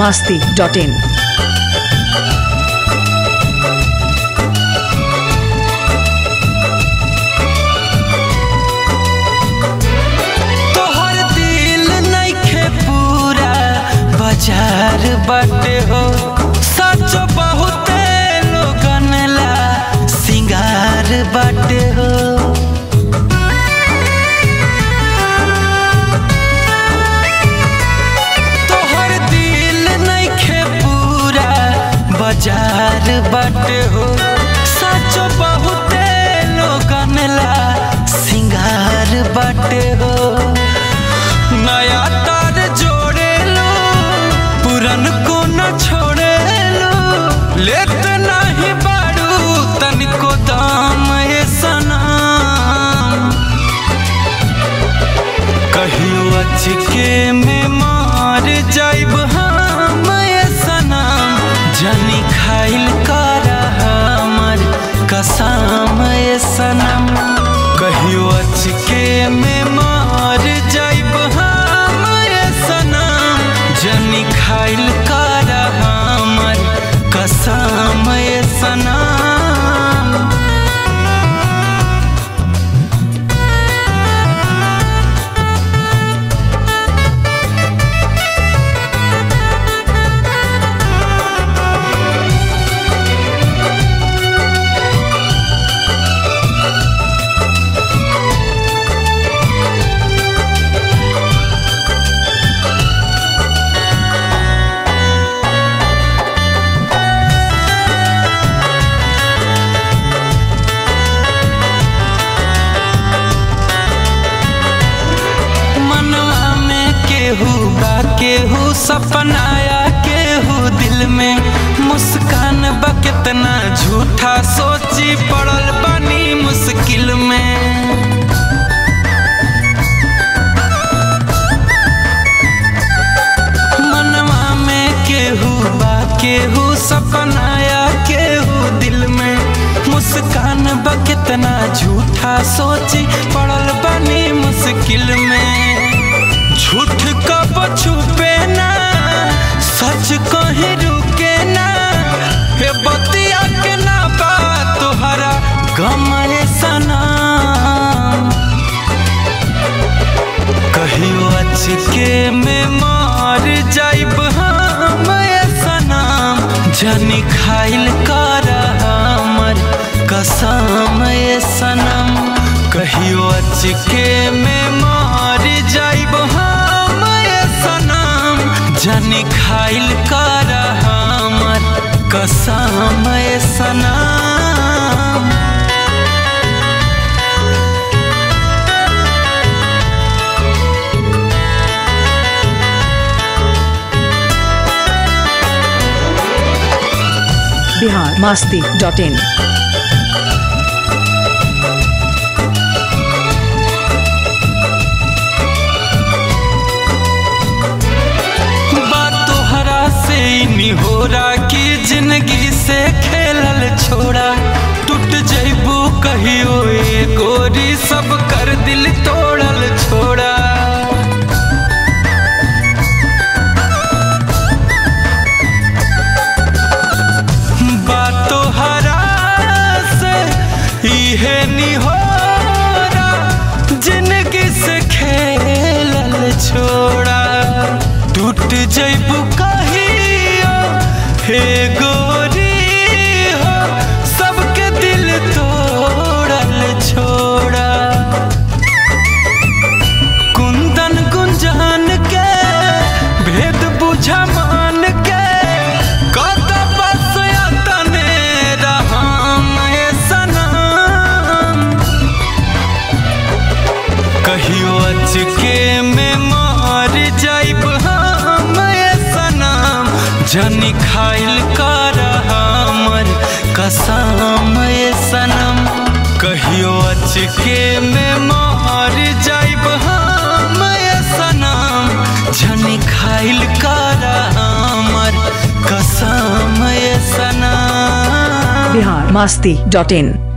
masti.in. तोहर दिल नइखे पूरा बाजार बाटे हो सच बहुते लोगन ला सिंगार बाटे हो तोहर दिल नइखे पूरा बाजार बाटे हो सच बहुते लोगन ला सिंगार बाटे हो नया तार जोड़े लो पुरन को न छोड़े लो लेत नहीं बाड़ू तनिको दाम ए सनम कहियो अचके में मार जाइब हम ए सनम जनी खाइल कर हमर कसम ए सनम कहियो अचके में मार जाइब हम ए सनम जनी खाइल कर हमर कसम ए सनम मनवा में केहू बा केहू सपनाया केहू दिल में मुस्कान बा कितना झूठा सोची पड़ल बानी मुश्किल में मनवा में केहू बा केहू सपनाया केहू दिल में मुस्कान बा कितना झूठा सोची पड़ल बनी मुश्किल में झूठ कब छुपे ना सच कहीं रुके ना हे बतिया के ना बा तोहरा गम रे सनम कहियो अचके में मार जाइब हम ए सनम जनी खाइल कर हमर कसम ए सनम कहियो अचके में मार जाइब हम ए सनम जनी खाइल कर हमर कसम ए सनम Bihar masti.in. बात तोहरा से निहोरा की जिंदगी से खेलल छोड़ा टूट जैबू कहियो ए गोरी सब कर दिल तोड़ल छोड़ा बात तोहरा से इहे निहोरा जिंदगी से खेलल छोड़ा टूट जैबू कहियो हे गोरी हो सबके दिल तोड़ल छोड़ा कुंदन गुंजान के भेद बुझा मान के कत बस तने रहम ए सनम कहियो अचके में मार जाइब हम ए सनम जनी खाइल कर हमर कसम ए सनम कहियो अचके में मार जाइब हम ए सनम जनी खाइल कर हमर कसम ए सनम Bihar masti.in.